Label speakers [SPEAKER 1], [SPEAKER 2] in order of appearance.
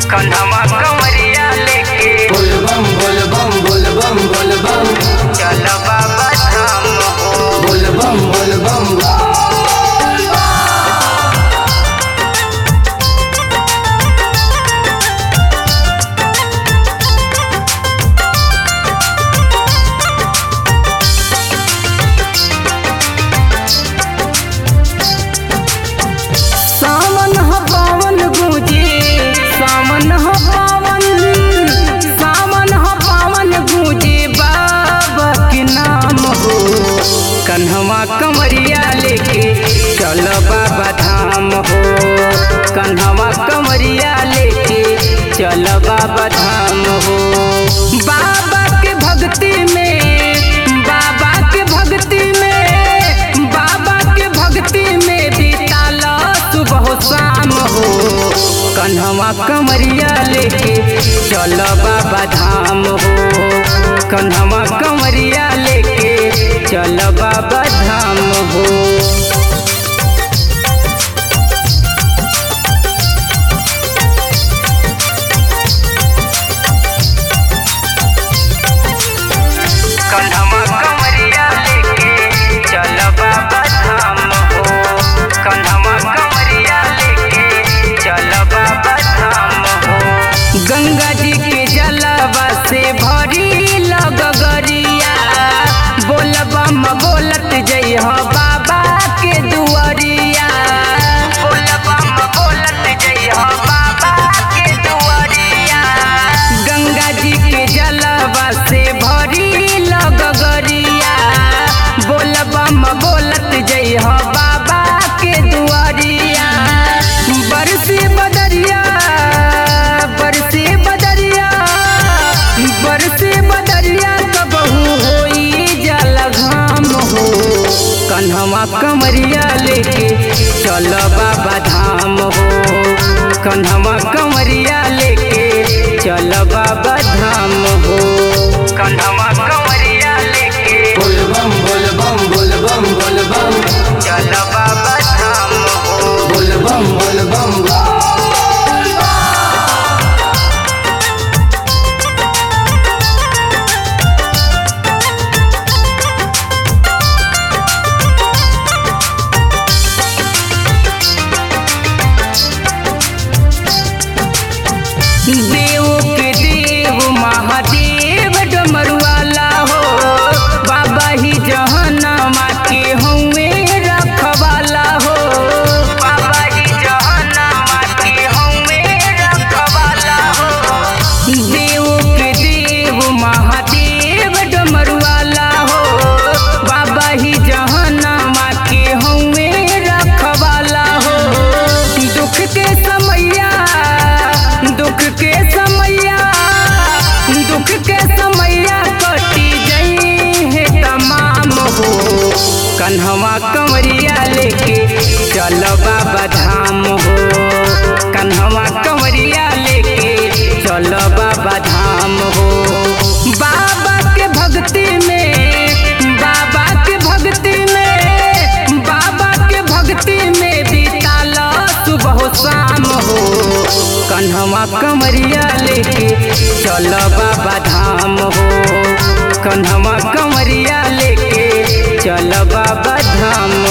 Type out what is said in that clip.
[SPEAKER 1] कंधमा कंवरिया लेके
[SPEAKER 2] बोल बम बोल बम बोल बम बोल बम
[SPEAKER 1] चल बाबा धाम हो
[SPEAKER 2] बोल बम बोल बम
[SPEAKER 3] सावन ह पावन गूंजे सावन ह पावन सावन ह पावन गूंजे बाबा के नाम हो कन्हवा कमरिया लेके चल बाबा धाम हो कन्हवा कमरिया लेके चल बाबा धाम हो बाबा के भक्ति में बाबा के भक्ति में बाबा के भक्ति में बीताल सुबह शाम हो कन्हवा कमरिया लेके चल बाबा धाम हो कन्हवा कमरिया लेके चल बाबा धाम हो
[SPEAKER 1] कंधमा कंवरिया लेके चल बाबा धाम हो कंधमा कंवरिया लेके चल बाबा धाम हो
[SPEAKER 3] गंगा जी के जलवा से भरी लगरिया बोलबम बोलत जइह बाबा के दुआरिया
[SPEAKER 1] बोल बम बोलत जइह बाबा के दुआरिया
[SPEAKER 3] गंगा जी के जलवा से भरी लगरिया बोलबम बोलत जइह बाबा के दुआरिया बरसे बदरिया बरसे बदरिया बरसे बदरिया कबहू होई जल घाम हो कन्हवा कमरिया लेके चल बाबा धाम हो कन्हवा कमरिया लेके चल बाबा धाम हो
[SPEAKER 1] कंधमा कंवरिया लेके
[SPEAKER 2] बोल बम बोल बम बोल बम बोल बम
[SPEAKER 1] चल बाबा धाम हो
[SPEAKER 2] बोल बम बोल बम
[SPEAKER 3] देव के देव महादेव डमरुआला हो बाबा ही जहनमा के हुए रखवाला हो
[SPEAKER 1] बाबा जी जहन्नमा के हउवे रखवाला हो
[SPEAKER 3] देव के देव महादेव डमरुआला हो बाबा ही जहनमा के हुए रखवाला हो दुख के समैया दुख के समैया दुख के समैया कटी जई है तमाम हो कन्हवा कंवरिया लेके चल बाबा धाम हो कन्हवा कंवरिया लेके चल बाबा धाम हो बाबा के भक्ति में बाबा के भक्ति में बाबा के भक्ति में बीताल सुबह शाम हो कन्हवा कमरिया लेके चल बाबा धाम हो कन्हवा कमरिया लेके चल बाबा धाम